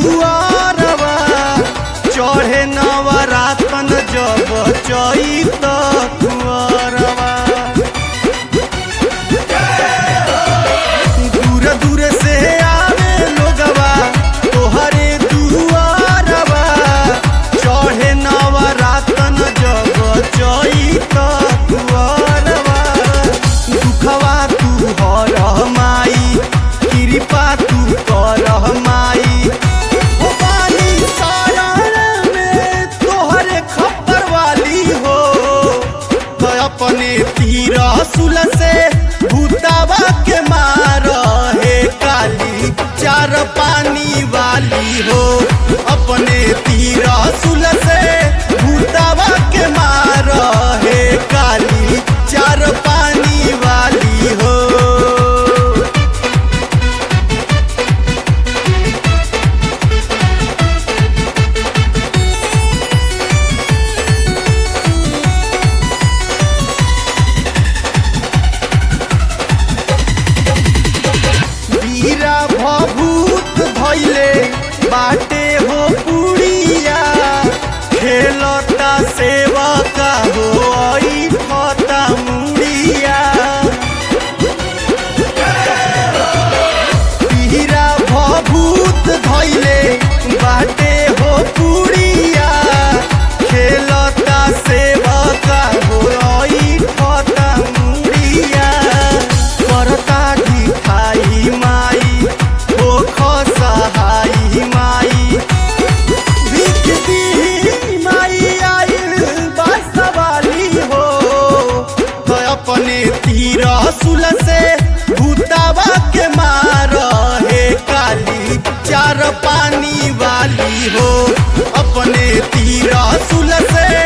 दुआरवा चढ़े नवरातन जब चैत कुआरवा दूर दूर से आवे लोगवा तोहरे दुआरवा चढ़े नवरातन जब चैत कुआरवा दुखवा तू हर माई कृपा तू कर माई ओ बानी सारण में तोहरे खप्पर वाली हो तो अपने तीर सुल से भूतावा के मार हे काली चार पानी वाली हो अपने तीर सुल से भूतावा के मार हे काली चार पानी वाली हो वीरा भभूत भैले बाटे हो पुड़िया खेलता सेवका हो ऐठता मुड़िया वीरा भभूत भैले बाटे हो पुड़िया खेलता सेवका हो ऐठता मुड़िया करता ढिठाई माई हो खसहाई माई भीख दी माई आइल बासवाली हो तो अपने तीर सुल से भूतावा के मार हे काली चार पानी वाली हो अपने तीर सुल से